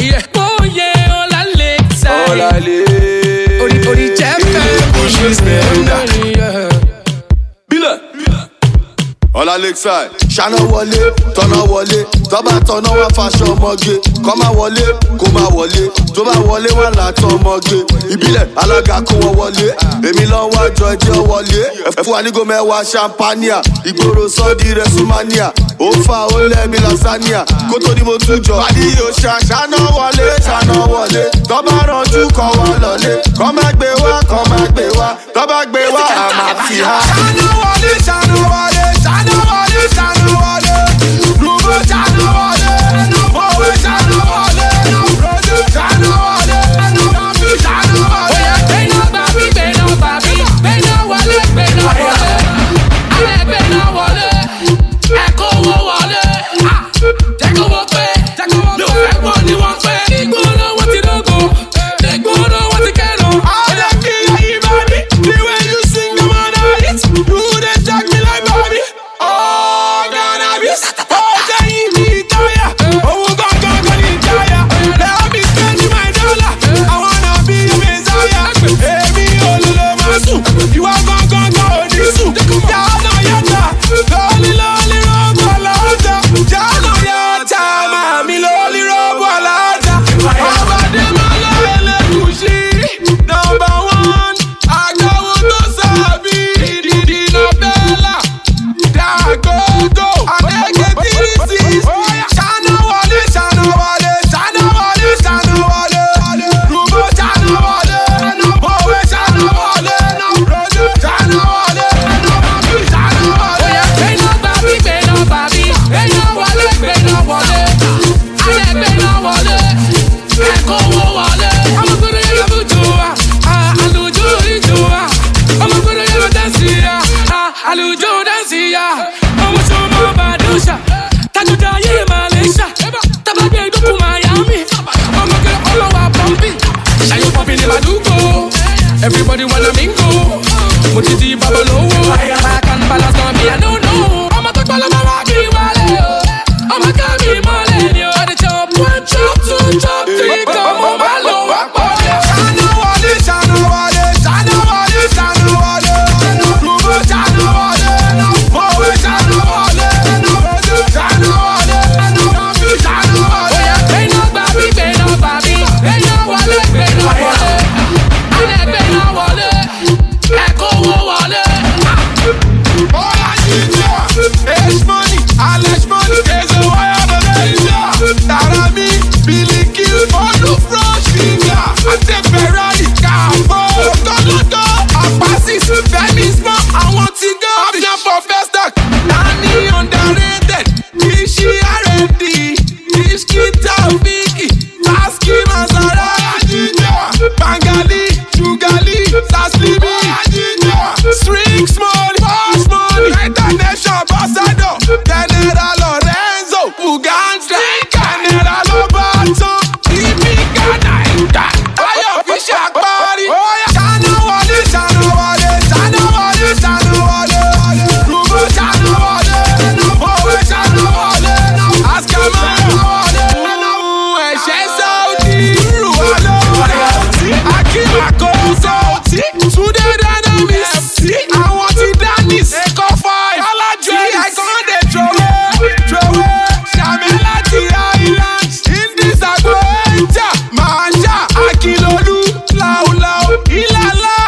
Yeah. Oye, ọ̀la Lakeside. Ọ̀làlẹ̀. Orí orí jẹ́ fẹ́. Kùsùn spẹ́ndà. Yeah. Bílẹ̀. ọ̀la lakeside ṣáná wọlé tọ́nà wọlé tọ́ba tọ́nà wá faṣọ ọmọge kọ́ máa wọlé kó máa wọlé tó bá wọlé wà látọ̀ ọmọge ìbílẹ̀ alága kó wọn wọlé èmi lọ ń wájọ ẹjẹ́ wọlé ẹ̀fún wa nígò mẹ́wàá champania ìgboro sọ́ọ́dì rẹ̀sùmania ó fa ó lẹ́mi lasania kó tó ní mo tún jọ. adìyẹ ò ṣá ṣáná wọlé ṣáná wọlé tọ́ba ranjú kọ́ wa lọ́lé kọ́ máa gbé wá kọ́ máa gbé wá tọ́ba gbé wá àmà fi há. Ṣáná wọlé, ṣáná wọlé, ṣáná wọlé, ṣáná wọlé. Rúbọ ṣáná wọlé, òwe ṣáná wọlé. Rojú ṣáná wọlé, tàbí ṣáná wọlé. Oya gbẹ̀nà gbàbí gbẹ̀nà gbàbí gbẹ̀nà wọlé gbẹ̀nà wọlé. Alẹ́ gbẹ̀nà wọlé. Ẹ̀kọ́ owó wọlé. Ah, Jẹ́ kó wọ́n pé. Ló fẹ́ pọ̀ ni wọ́n pé. Ìgboro wọn ti lógo. Ìgboro wọn ti kẹ́nu. Ọdẹ kí ẹyin bá mi, the way you sing the man I hit. You dey jack me like Bobby. Oh, cannabis. Ó jẹ́ yín ní ìtayà. Owó gangan kan ní ìtayà. Let me spend my dollar. I wanna be a messiah. Èmi olùlọ máa sùn. Ìwà gangan kan ò ní sùn. Yàrá yàtà. Lọ́ọ̀lì lọ́ọ̀lì rọ́bù aláàjà. Yàrá yàtà. Màmí lọ́ọ̀lì rọ́bù aláàjà. Àbàdé máa lọ ẹlẹ́gùsí. Nọmba one. Àgbàwo tó sàbí. Ìdìdì nọ́bẹ́là. Dàgógó. Àdégé tírísì. Ṣáná wọlé, ṣáná wọlé, ṣáná wọlé, ṣáná wọlé. Rúbọ ṣáná wọlé. Òwe ṣáná wọlé. Rojú ṣáná wọlé. Bàbí ṣáná wọlé. Oya gbẹ̀nà gbàbí gbẹ̀nà gbàbí gbẹ̀nà wọlé gbẹ̀nà wọlé. Alẹ́ gbẹ̀nà wọlé. Ẹ̀kọ́ owó wọlé. Ọmọ gbọ́dọ̀ yẹ lọ bójú wa. Ah, Àlùjọ ìjọ wa. Ọmọ gbọ́dọ̀ yẹ lọ dẹ́sí ya. Ah, Àlùjọ dẹ́sí ya. Ọmọ sọmọ Bàdúṣà. Tajuda yé Malaysia. Tabagbe dúkú Miami. Ọmọ kẹ ọlọ́wà pọ́ńpì. Ṣayọ pọ́ńpì ní Màdúgbò. Everybody wanna mingle. Mo ti di babalówó. Back and balance náà mi I don't know. Ọmọ tó gbọ́ lọ́mọ wá kí wálé o. Ọmọ ká mi mọ́lẹ̀ ni o. I dey chop one chop two chop three kan mo bá lò wá pọ̀ ni o. Ṣáná wọlé, ṣáná wọlé, ṣáná wọlé, ṣáná wọlé. Rúbọ ṣáná wọlé. Òwe ṣáná wọlé. Rojú ṣáná wọlé. Bàbí ṣáná wọlé. Oya gbẹ̀nà gbàbí gbẹ̀nà gbàbí gbẹ̀nà wọlé gbẹ̀nà wọlé. Alẹ́ gbẹ̀nà wọlé. Ẹ̀kọ́ owó wọlé. Oya jíjọ. H money, Alex money, Keze wáyà bẹ̀rẹ̀ ìjà. Tàrà mi, Bílíkì, Olú Fresh Finger, àti Ferrari, Kàbọ̀, Tọ́lọ́tọ́, Àpásís, Fẹ́mi Small, àwọn ti gán. Option for first stock, Nani underrated, Iṣi R&D, Iṣki Taofiki, Taski Masara, Bangali, Sugali, Saslimi, String Small, Boss Money, International Ambassador, General Lorenzo, Uganda, General Lobato, Ibi Ghana, Ẹ̀dá, Ayọ̀ fi ṣàparí. Ṣáná wọlé, ṣáná wọlé, ṣáná wọlé, ṣáná wọlé. Rúbọ ṣáná wọlé, òwe ṣáná wọlé. Àṣkàmọ́ wọlé. Ẹ̀ṣẹ̀ Saudi, rú wa lóore. Akínmàkó Saudi, Túndé Dynamis, àwọn ti Danis, Ẹ̀kọ́ five, Alájọ Ẹ̀kọ́ dé trowé, trowé. Ṣàmìlá ti Island, Indies àgbo ẹ̀jà, Màájà, Akilolu, Láúláú, Ìlàlá,